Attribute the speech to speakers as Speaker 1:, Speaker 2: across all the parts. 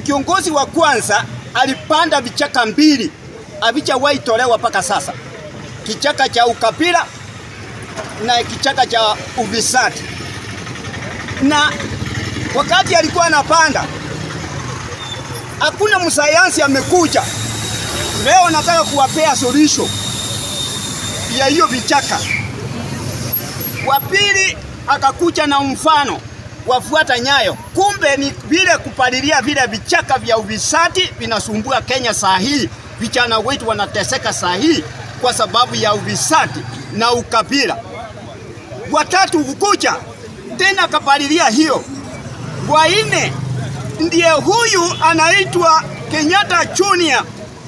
Speaker 1: kiongozi wa kwanza alipanda vichaka mbili havijawahi tolewa mpaka sasa, kichaka cha ukabila na kichaka cha ufisadi. Na wakati alikuwa anapanda, hakuna msayansi amekuja. Leo nataka kuwapea solution ya hiyo vichaka. Wa pili akakuja na mfano wafuata nyayo. Kumbe ni vile kupalilia vile vichaka vya ufisadi vinasumbua Kenya saa hii. Vijana wetu wanateseka saa hii kwa sababu ya ufisadi na ukabila. Watatu kukuja tena akapalilia hiyo. Wa nne ndiye huyu anaitwa Kenyatta Junior,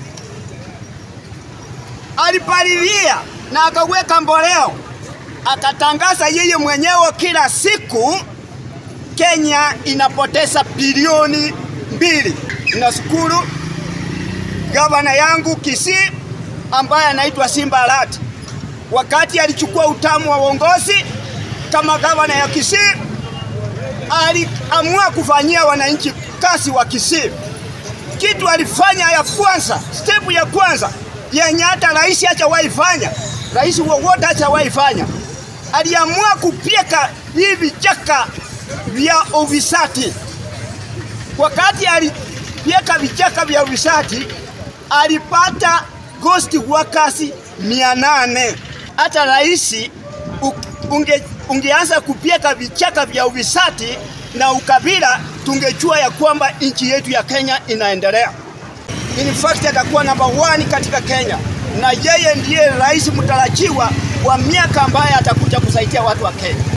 Speaker 1: alipalilia na akaweka mboleo, akatangaza yeye mwenyewe kila siku Kenya inapoteza bilioni mbili. Nashukuru gavana yangu Kisii ambaye anaitwa Simba Arati, wakati alichukua utamu wa uongozi kama gavana ya Kisii, aliamua kufanyia wananchi kazi wa Kisii. Kitu alifanya ya kwanza, step ya kwanza yenye hata rais hajawahi fanya, rais wowote hajawahi fanya, aliamua kupika hivi vichaka vya ufisadi. Wakati alipeka vichaka vya ufisadi, alipata ghost workers mia nane. Hata rais unge, ungeanza kupeka vichaka vya ufisadi na ukabila, tungejua ya kwamba nchi yetu ya Kenya inaendelea. In fact atakuwa namba 1 katika Kenya, na yeye ndiye rais mtarajiwa wa miaka ambaye atakuja kusaidia watu wa Kenya.